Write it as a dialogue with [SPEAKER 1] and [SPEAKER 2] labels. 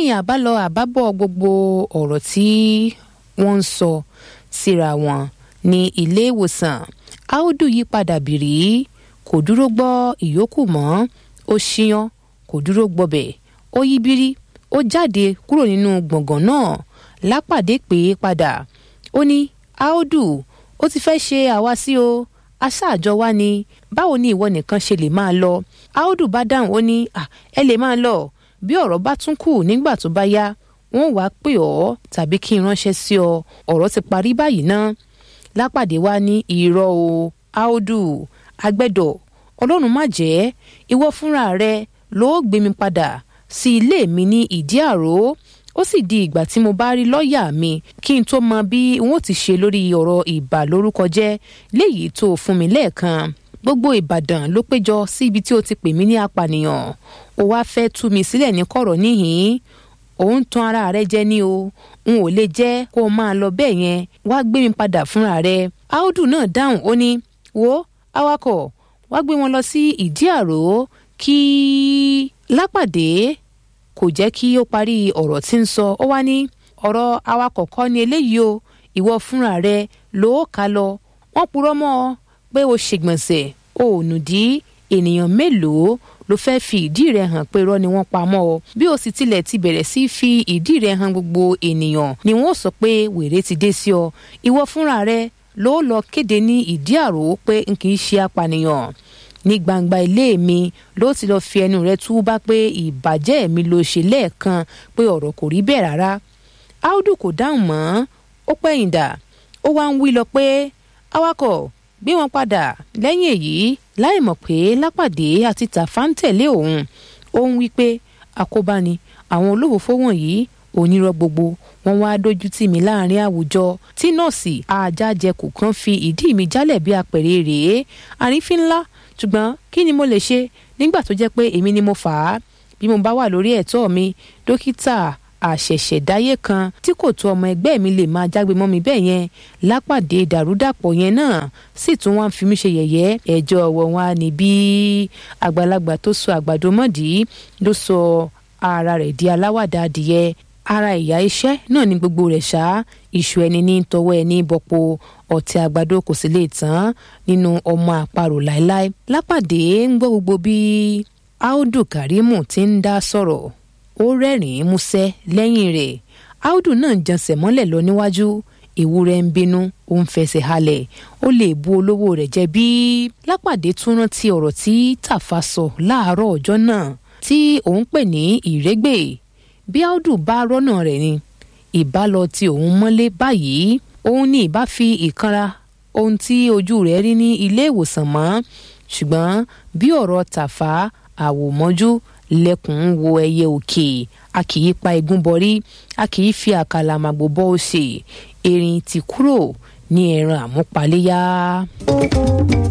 [SPEAKER 1] lẹ́yìn àbálọ àbábọ̀ gbogbo ọ̀rọ̀ tí wọ́n ń sọ síra wọn ní ilé ìwòsàn áódù yí padà bìrì kò dúró gbọ́ ìyókù mọ́ ó ṣíyan kò dúró gbọ́bẹ̀ ó yí bírí ó jáde kúrò nínú gbọ̀ngàn náà lápàdé pé padà ó ní áódù ó ti fẹ́ ṣe àwa sí o aṣáàjọ wa ni báwo ni ìwọ nìkan ṣe lè máa lọ áódù bá dáhùn ó ní ẹ lè máa lọ bí ọ̀rọ̀ bá tún kù nígbà tó bá yá wọ́n wàá pè ọ́ tàbí kí n ránṣẹ́ sí ọ ọ̀rọ̀ ti parí báyìí ná lápàdé wa ní irọ́ o áódù agbẹ́dọ̀ ọlọ́run má jẹ́ ìwọ fúnra rẹ ló gbé mi padà sí ilé mi ní ìdí àró ó sì di ìgbà tí mo bá rí lọ́ọ̀yà mi kí n tó mọ bí n ó ti ṣe lórí ọ̀rọ̀ ìbàlórúkọ jẹ́ léyìí tó fún mi lẹ́ẹ̀kan gbogbo ìbàdàn ló péjọ sí ibi tí o ti pè mí ní apànìyàn ó wáá fẹ́ tú mi sílẹ̀ ní kọ̀rọ̀ níhìn-ín òun tan ara rẹ jẹ ní o n ò lè jẹ́ kó o máa lọ bẹ́ẹ̀ yẹn wá gbé mi padà fúnra rẹ áódù náà dáhùn ó ní wo awakọ̀ wá gbé wọn lọ sí ìdí àrò kí lápàdé kò jẹ́ kí ó parí ọ̀rọ̀ tí ń sọ ó wá ní ọ̀rọ̀ awakọ̀ kọ́ ni eléyìí o ìwọ fúnra rẹ ló kà lọ wọ́n purọ́ mọ́ ọ pé o ṣègbọ̀nsẹ̀ o ò nùdí ènìyàn mélòó ló fẹ́ fi ìdí rẹ̀ hàn pé irọ́ ni wọ́n pa mọ́ ọ bí o sì tilẹ̀ ti bẹ̀rẹ̀ sí fi ìdí rẹ̀ hàn gbogbo ènìyàn ni wọ́n sọ pé wèrè ti dé sí ọ ìwọ fúnra rẹ ló lọ kéde ní ìdí àrò pé n kì í ṣe apànìyàn ní gbangba ilé mi ló ti lọ fi ẹnu rẹ tú bá pé ìbàjẹ́ mi ló ṣe lẹ́ẹ̀kan pé ọ̀rọ̀ kò rí bẹ́ẹ̀ rárá áódù kò dáhùn mọ́ ó pẹ̀yìn dà ó wá ń wí lọ pé awakọ̀ gbé wọn padà lẹ́yìn èyí láì mọ̀ pé lápàdé àti tàfà ń tẹ̀lé òun ó ń wí pé àkóbá ni àwọn olófòfó wọ̀nyí onírọ́ gbogbo wọn wá dójú tì mí láàrin àwùjọ tí nọ́ọ̀sì ajájẹkù kan fi ìdí mi jálẹ̀ bí apẹ̀rẹ̀ rèé àrífín ńlá ṣùgbọ́n kí ni mo lè ṣe nígbà tó jẹ́ pé èmi ni mo fà á bí mo bá wà lórí ẹ̀tọ́ mi dókítà àṣẹ̀ṣẹ̀dáyé kan tí kò tó ọmọ ẹgbẹ́ mi lè máa jágbe mọ́ mi bẹ́ẹ̀ yẹn lápàdé dàrúdàpọ̀ yẹn náà sì tún wá ń fi mí ṣe yẹ̀yẹ́ ẹjọ́ ọ̀wọ̀ wọn á ní bí àgbàlagbà tó sọ àgbàdo mọ́dì ló sọ ara rẹ̀ di aláwàdà adìyẹ ara ìyá iṣẹ́ náà ni gbogbo rẹ̀ ṣá iṣu ẹni ní tọwọ́ ẹni bọ̀pọ̀ ọ̀tí àgbàdo kò sì lè tán nínú ọmọ àparò láéláé lápàdé ń gbọ́ gbogbo bí áódù kàrímù ti ń dá sọ̀rọ̀ ó rẹ́rìn-ín músẹ́ lẹ́yìn rẹ̀ áódù náà jẹnsẹ̀ mọ́lẹ̀ lọ níwájú ewúrẹ́ ń bínú ó ń fẹsẹ̀ halẹ̀ ó lè bu olówó rẹ̀ jẹ bí lápàdé tún rántí ọ̀rọ̀ tí tàfà sọ láàárọ̀ ọjọ́ náà tí òun pè ní ìrégbè bí áódù bá rọ́nà rẹ̀ ni ìbá lọ ti òun mọ́lé báyìí òun ní ìbá fi ìkanra ohun tí ojú rẹ̀ rí ní ilé ìwòsàn mọ́ ṣùgbọ́n bí ọ̀rọ̀ tàfà àwòmọ́jú lẹ́kùn ń wo ẹyẹ òkè a kì í pa igun bọrí a kì í fi àkàlà màgbò bọ́ òsè erin ti kúrò ní ẹran àmúpaléyá.